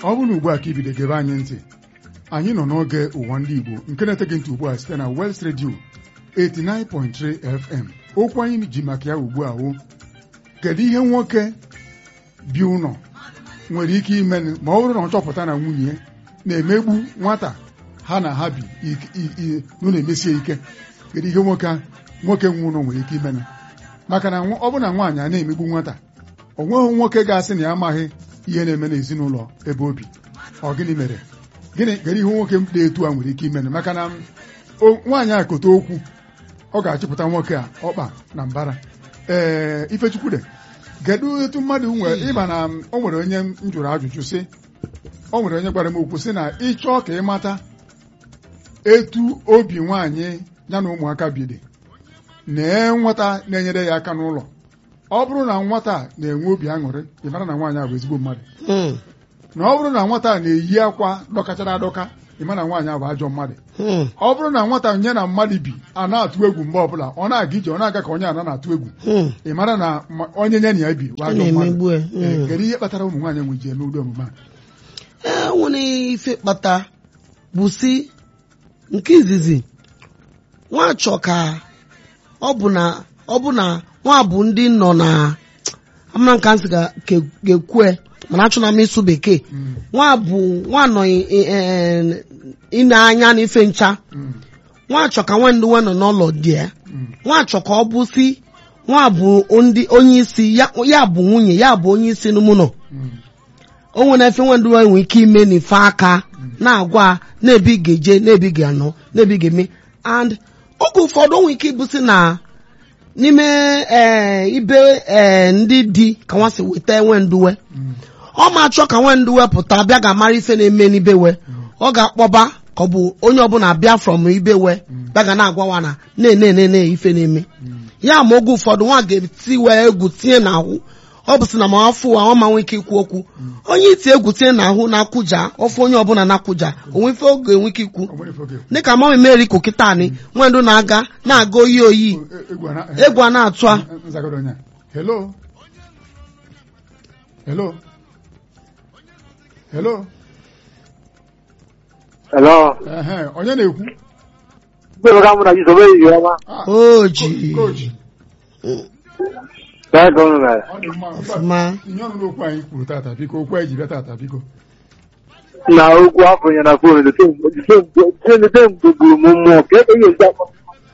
ọ bụrụ na ugbu a ka ibido gebe anyị ntị anyị nọ n'oge ụwa ndị Igbo nke na-eteghị ntị ugbu a site na Wels Radio 89.3 FM okwu anyị ji maka ya ugbu a wụ kedu ihe nwoke bi ụlọ nwere ike ime ma ọ bụrụ na ọ chọpụta na nwunye ya na-emegbu nwata ha na ha bi n'ụlọ emesie ike kedu ihe nwoke nwoke nwe ụlọ nwere ike imena maka na ọ bụ na nwaanyị a na-emegbu nwata o nweghị nwoke ga-asị na ya amaghị ihe na-eme n'ezinụlọ ebe obi ọ gịnị mere gịnị kedu ihe nwoke dị etu a nwere ike imena maka na nwaanyị a kote okwu ọ ga-achịpụta nwoke a ọkpa na mbara ee Ifechukwude kedu etu mmadụ nwere ịma na o nwere onye m jụrụ ajụjụ sị o nwere onye gwara m okwu sị na ịchọọ ka ị mata etu obi nwaanyị ya na ụmụaka bidi nee nwata na-enyere ya aka n'ụlọ ọ bụrụ na nwata na-enwe obi aṅụrị ị mara na nwaanyị a bụ ezigbo mmadụ na ọ bụrụ na nwata na-eyi akwa dọkachara adọka ị mara na nwaanyị a bụ ajọ mmadụ ọ bụrụ na nwata nye na mmadụ bi a na-atụ egwu mgbe ọbụla ọ na-aga ije ọ na-aga ka onye ana na-atụ egwu ị mara na onye nye na ya bi bụ ajọ mmadụ kedu ihe kpatara ụmụ nwaanyị nwe ji eme ụdị omume a e nwere ife kpata bụ si nke izizi nwachọ ka ọ bụ na ọ bụ na nwa bụ ndị nọ na amara nka nsị ga-ekwe mana achọ na m ịsụ bekee nwa bụ nwa nọ ine anya n'ife ncha nwa chọ ka nwandị nwe nọ n'ụlọ dị ya nwa chọ ka ọ bụ si nwa bụ ndị onye isi ya bụ nwunye ya bụ onye isi n'ụmụnọ o nwere efe nwandị nwe nwere ike ime n'ife aka na-agwa na-ebi ga-eje na-ebi ga-anọ na-ebi ga-eme and oge ụfọdụ nwere ike ịbụsị na n'ime ee ibe ee ndị di ka nwa si weta enwenduwe ọ ma achọ ka nwenduwe pụta bịa ga-amara ife na-eme n'ibewe ọ ga-akpọba ka ọ bụ onye ọbụla bịa from ibewe bịa ga na-agwawa na na-ene ife na-eme ya ma oge ụfọdụ nwa ga-eti wee egwu tinye n'ahụ ọ bụ sị na ma afọ ụwa ọ ma nwee ike ikwu okwu onye iti egwu tinye n'ahụ na-akwụja ọfụ onye ọbụla na-akwụja onwe ife oge enwe ike ikwu dịka mama meri kokịtani nwendụ na-aga na-aga oyi oyi egwu a na-atụ a hello hello hello Hello. onye na-ekwu Mgbe ka mụ na Jizọs eyi ọma. oji Coach. Ka ego unu mere. Ọ dị mma. ọfụma Ihe ọnụ n'okwu anyị kwuru tata biko okwu anyị ji bịa tata biko Na okwu afọnye na fon dete mgbe gburu m mmụọ ka ebe ihe ezi akpọ.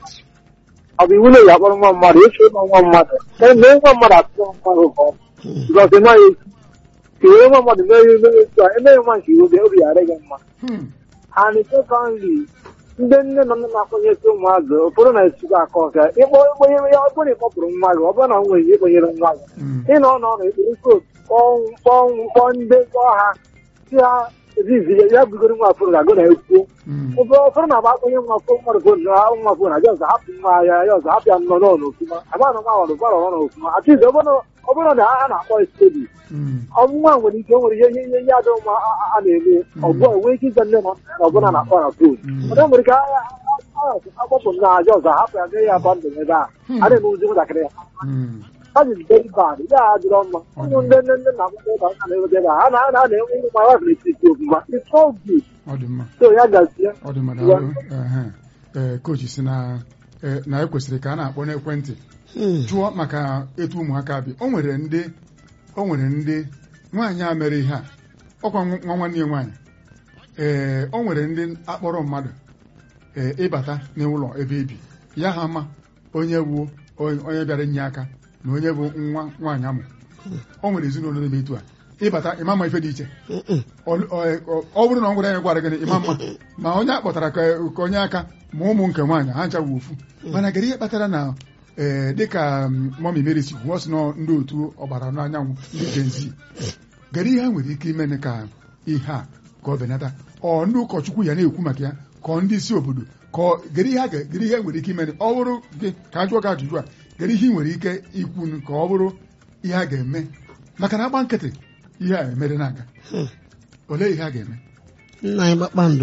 Ọ bụ iwu na-eyi akpọrọ nwa mmadụ eche ịma nwa mmadụ. Mee nwa mmadụ atụrụ mmadụ ụkọ. Bikọs ị maghị esi. Ka ihe nwa mmadụ mere mere etu a emeghị nwa nke obi obi ghara gị mma. Hmm. And secondly, ndị nne na nna na-akpọnyesi ụmụazụ ụfọdụ na-esikwa aka ọka ịkpọ ịkpọnyere ya ọ bụrụ na ịkpọpụrụ nwa gị ọ bụrụ na nwunye gị ịkpọnyere nwa gị Hmm. ị nọ n'ọnụ ekpere kot kpọnwụ kpọọ ndị kpọọ ha si ha ezizi ya ya bugoro nwa fụrụ ga-agụ na ekwuo Hmm. ụfọdụ ụfọdụ na-agba akpọnye nwa fụ mmadụ fon na nwa fon aja ọzọ hapụ nwa ya ya ọzọ hapụ ya nọ n'ọnụ ofuma agba na nwa ọrụ gbara ọrụ ofuma atizi ọ bụrụ na a na-akpọ stedi Hmm. ọnwụnwa nwere ike o nwere ihe ihe ihe adị mma a a- a na-eme ọgụ enwe ike ịza nne na nna na ọbụla na-akpọ na fon Mm. ọdọ nwere ike akpọpụ na aja ọzọ hapụ ya nye ya bandụ ebe a a na-emewuzi nwatakịrị ya Hmm. ha ji very bad ya adịrọ mma ụmụ ndị nne nne na akwụkwọ ụka a na-eweta ebe a ha na ha na-enwe ụmụ ma wafere etiti ofuma it's all good ọ dị mma so ya gazie ọ dị mma daalụ Ehe. ee kochi si na ee, na ekwesịrị ka a na-akpọ n'ekwentị Hmm. jụọ maka etu ụmụaka bi o nwere ndị o nwere ndị nwaanyị a mere ihe a ọkwa nwa nwa nwanne ya nwaanyị ee o nwere ndị akpọrọ mmadụ ee ịbata n'ụlọ ebe ebi ya ha ma onye wuo onye bịara inye aka na onye bụ nwa nwaanyị amụ o nwere ezinụlọ na-eme etu a ịbata ịma ma ife dị iche Mm-mm. ọ ọ- ọ bụrụ na ọ gwara ya gwara gị ịma mma ma onye a kpọtara ka ka onye aka ma ụmụ nke nwaanyị ha ncha wu ofu mana kedu ihe kpatara na ee dịka mọmi Mary si kwuo sị na ndị otu ọgbara n'anyanwụ ndị Gen Z kedu ihe ha nwere ike ime ka ihe a ka ọ benata ọ ndị ụkọchukwu ya na-ekwu maka ya ka ọ ndị isi obodo ka ọ kedu ihe a ga- kedu ihe e nwere ike ime ọ bụrụ gị ka a jụọ gị ajụjụ a kedu ihe ị nwere ike ikwu ka ọ bụrụ ihe a ga-eme maka na agba nkịtị ihe a emere na-aga Hmm. olee ihe a ga-eme nna anyị kpakpando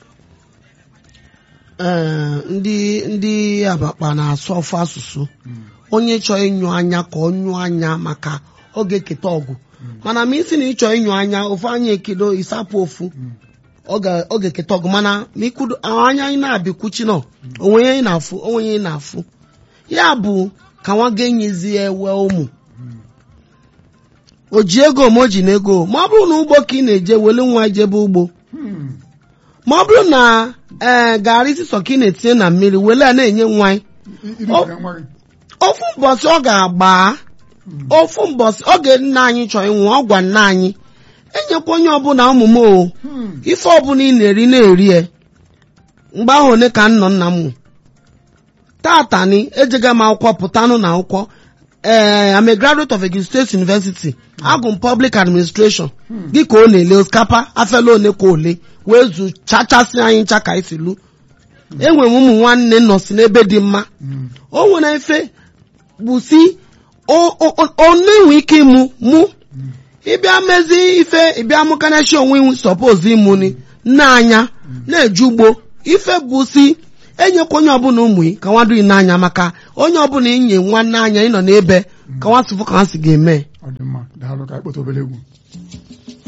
ee ndị ndị abakpa na-asụ ofu asụsụ onye chọọ ịnyụ anya ka ọ nyụọ anya maka ọ ga-eketa ọgụ mana ma isi na ịchọ ịnyụ anya ofu anya ekedo ịsapụ ofu ọ ga- ọ ga-eketa ọgụ mana ma ịkwudo anya anyị na-abịakwuchi nọ onwe ihe ị na-afụ onwe ihe ị na-afụ ya bụ ka nwa ga-enyezie ewe ụmụ o ji ego ma o ji na ego ma ọ bụrụ na ugbo ka ị na-eje wele nwa jebe ugbo Hmm. ma ọ bụrụ na ee garị sisọ ka ị na-etinye na mmiri wele a na-enye nwa anyị I- irifere nwa gị ofu mbọsị ọ ga-agba ofu mbọsị oge nna anyị chọrọ ịnwụ ọ gwa nna anyị enyekwa onye ọbụla ụmụ m o Hmm. ife ọbụla ị na-eri na-eri ya mgbe ahụ one ka nnọ nna m nwụ tata ni ejega m akwụkwọ pụtanụ na akwụkwọ ee I'm a graduate of Egil State University agụ m public administration gị ka ọ na-ele osikapa afela one ka ole wee zu chachasị anyị ncha ka isi lu enwere m ụmụ nwanne nọsi n'ebe dị mma Hmm. o nwere efe bụ si o- o- o- ọ na-enwe ike ịmụ mụ ịbịa mezi ife ịbịa mụkanachi onwe iwu sọpoz ịmụ ni nne anya na-eje ugbo ife bụ si enyekwa onye ọbụla ụmụ yi ka nwadụ n'anya maka onye ọbụla inye nwanne anya ịnọ n'ebe ka nwa sịfụ ka ha si ga-eme ọ dị mma daalụ ka anyị kpọta obere egwu